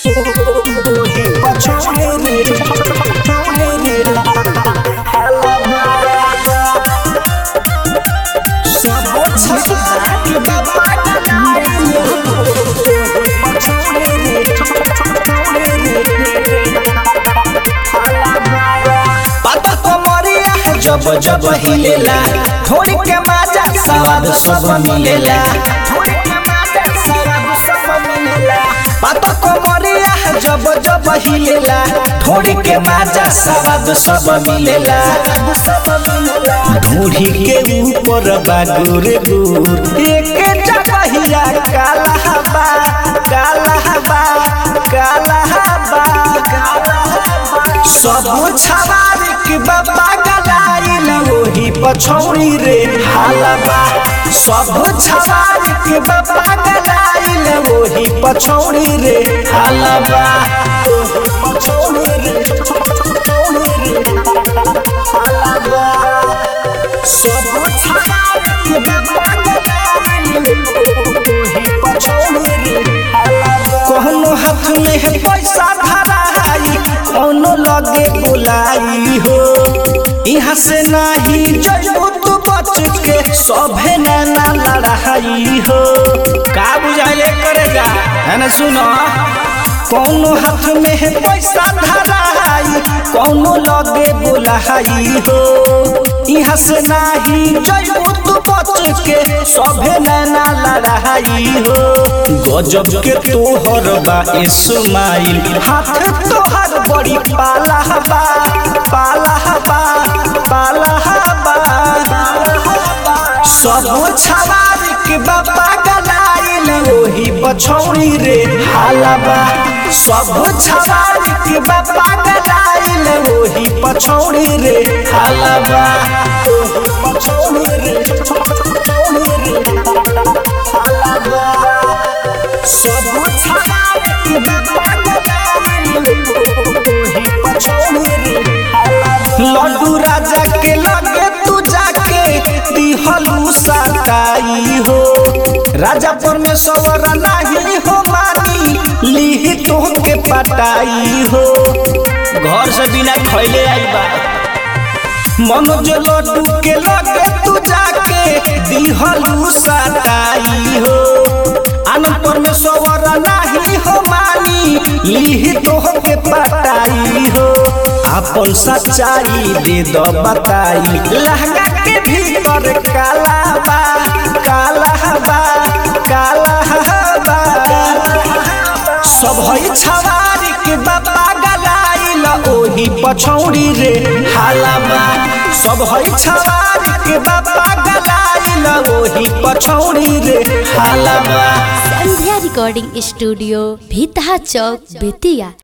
पाता कमरिया जब जब हिलेला थोड़ी के माजा स्वाद सब मिलेला पाता कमरिया जब जब हिलेला थोड़ी के माजा स्वाद सब मिलेला ढूढ़ी के ऊपर बा गुर गुर एक जगहिया काला हवा काला हवा काला हवा सब छवारी के बाबा गलाइल ओही पछौरी रे हालबा सब छवारी के बाबा गलाइल ओही पछौरी रे हालबा पछौरी रे पछौरी रे हालबा सब छवारी के बाबा गलाइल ओही पछौरी रे हालबा कहनो हाथ में है पैसा धराई कौनो लगे बुलाई हो यहाँ से नाही जइबू तू बच के सभे नैना लड़ाई हो का बुझाइले करेगा है ना सुनो कौनो हाथ में है पैसा धराई कौनो लगे बुलाई हो यहाँ से नाही जइबू तू बच के सभे नैना लड़ाई हो गजब के तोहर बा इस्माइल हाथ तोहर बड़ी पाला बा पाला बा पाला बा सब छवारी के बाबा गलाइल ओही बछौरी रे हालबा सब छवारी के बाबा गलाइल ओही पछौरी रे हालबा पछौरी रे पछौरी रे हालबा सब छवारी के बाबा गलाइल ओही पछौरी रे लड्डू राजा के लगे तू जाके दिहलू सताई हो राजा परमेश्वर नाही हो मानी लीही तो के पटाई हो घर से बिना खैले आई बा मनोज लड्डू के लगे तू जाके दिहलू सताई हो आनंद परमेश्वर नाही हो मानी लीही तो के पटाई हो अपन सच्चाई दे दो बताई लहंगा के भीतर काला बा काला बा काला बा सब हई छवारी के बाबा गलाइल ओही पछौड़ी रे हालाबा सब हई छवारी के बाबा गलाइल ओही पछौड़ी रे हालाबा संध्या रिकॉर्डिंग स्टूडियो भीतहा चौक बेतिया